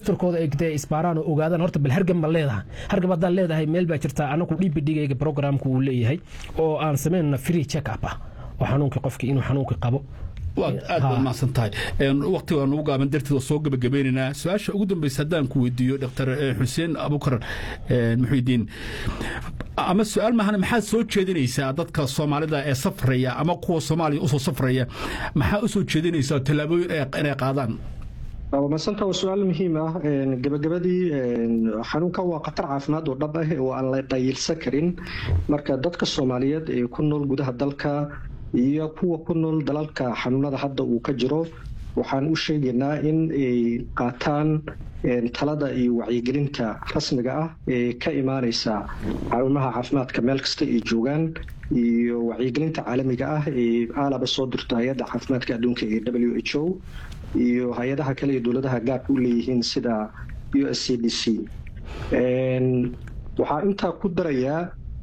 laftarkooda ay dee isbaaraan oo ogaadaan horta bal hargab ma leedahay hargab haddaan leedahay meel baa jirta anagu dhibidhigayga programku uu leeyahay oo aan samaynana free check up ah oo xanuunkii qofkii inuu xanuunkii qabo waad aad baad mahadsan tahay waqtiga nugu gaaban darteed oo soo gebagabaynaynaa su-aasha ugu dambaysa haddaan ku weydiiyo dr xuseen abukar muxidiin ama su-aal mahana maxaad soo jeedinaysaa dadka soomaalida ee safraya ama kuwa soomaaliya usoo safraya maxaa u soo jeedinaysaa tallaabooyin inay qaadaan masanta waa su-aal muhiim ah gabagabadii xanuunkan waa khatar caafimaad oo dhab ah oo aan la dhayilsan karin marka dadka soomaaliyeed ee ku nool gudaha dalka iyo kuwa ku nool dalalka xanuunada hadda uu ka jiro waxaan u sheegaynaa in ay qaataan talada iyo wacyigelinta rasmiga ah ee ka imaaneysa xarumaha caafimaadka meel kasta ay joogaan iyo wacyigelinta caalamiga ah ee aalaba soo dirto hay-adda caafimaadka adduunka ee w h o iyo hay-adaha kale ee dowladaha gaarka u leeyihiin sida u s c d c waxaa intaa ku darayaa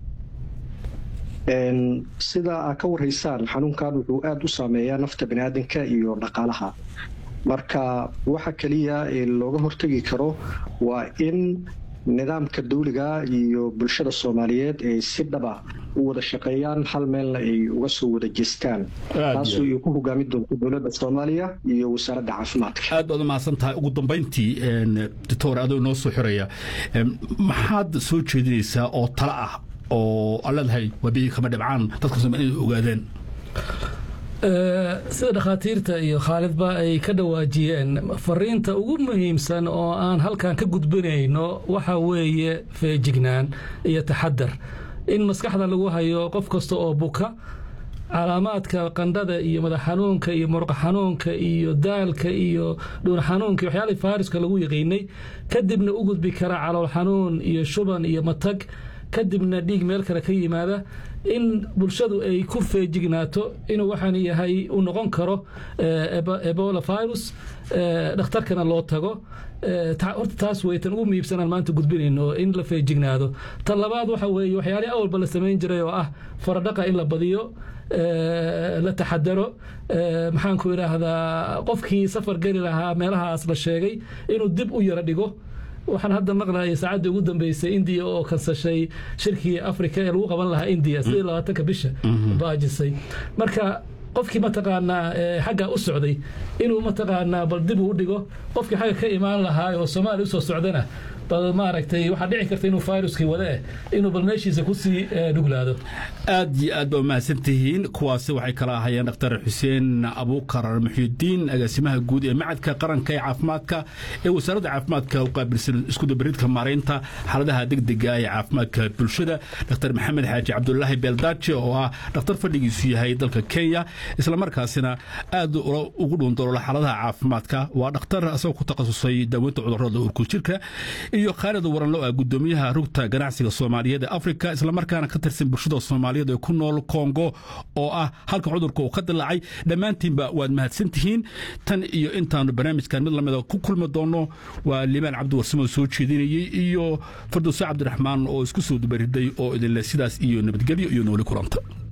sida aad ka warhaysaan xanuunkan wuxuu aada u saameeyaa nafta baniaadanka iyo dhaqaalaha marka waxa keliya ee looga hortegi karo waa in nidaamka dawliga iyo bulshada soomaaliyeed ay si dhaba u wada shaqeeyaan hal meelna ay uga soo wada jeestaan taasoo ay ku hogaami doonto dowladda soomaaliya iyo wasaaradda caafimaadka aad baad u mahadsan tahay ugu dambayntii doctor adoo inoo soo xiraya maxaad soo jeedinaysaa oo talo ah oo aan leedahay wabiyi kama dhibcaan dadka soomaliya inay ogaadeen sida dhakhaatiirta iyo khaalidba ay ka dhawaajiyeen fariinta ugu muhiimsan oo aan halkan ka gudbinayno waxa weeye feejignaan iyo taxadar in maskaxda lagu hayo qof kasta oo buka calaamaadka qandhada iyo madax xanuunka iyo muruqa xanuunka iyo daalka iyo dhuun xanuunka iyo waxyaalihii faariska lagu yaqiinay kadibna u gudbi kara calool xanuun iyo shuban iyo matag kadibna dhiig meel kale ka yimaada in bulshadu ay ku feejignaato inuu waxaan yahay u noqon karo ebola virus dhakhtarkana loo tago horta taas weytan ugu miibsanaan maanta gudbinayno in la feejignaado tan labaad waxa weeye waxyaalihii awalba la samayn jiray oo ah faradhaqa in la badiyo la taxadaro maxaan ku idhaahdaa qofkii safar geli lahaa meelahaas la sheegay inuu dib u yaro dhigo waxaan hadda maqlayay saacaddii ugu dambeysay indiya oo kansashay shirkii afrika ee lagu qaban lahaa indiya sidii labaatanka bisha baajisay marka qofkii mataqaanaa xagga u socday inuu mataqaanaa bal dib uu dhigo qofkii xagga ka imaan lahaa oo soomaaliya usoo socdana bal maaragtay waxaa dhici karta inuu viruskii wade eh inuu bal meeshiisa kusii dhuglaado aad iyo aad ba umahadsan tihiin kuwaasi waxay kala ahayeen dhakhtar xuseen abuukar muxyidiin agaasimaha guud ee macadka qaranka ee caafimaadka ee wasaaradda caafimaadka u qaabilsan iskudabaridka maaraynta xaaladaha degdega ee caafimaadka bulshada dhakhtar maxamed xaaji cabdulaahi beeldaaje oo ah dhakhtar fadhigiisu yahay dalka kenya islamarkaasina aad ugu dhuundalola xaaladaha caafimaadka waa dhakhtar asagoo ku takhasusay daaweynta cudurrada urkujirka iyo khaalid waranlo ah gudoomiyaha rugta ganacsiga soomaaliyeed ee afrika islamarkaana ka tirsan bulshada soomaaliyeed ee ku nool kongo oo ah halka cudurka uu ka dilaacay dhammaantiinba waad mahadsan tihiin tan iyo intaanu barnaamijkan mid lamida ku kulmi doono waa liibaan cabdiwarsamo soo jeedinayey iyo fardowse cabdiraxmaan oo isku soo dubariday oo idinle sidaas iyo nabadgelyo iyo nooli kulanta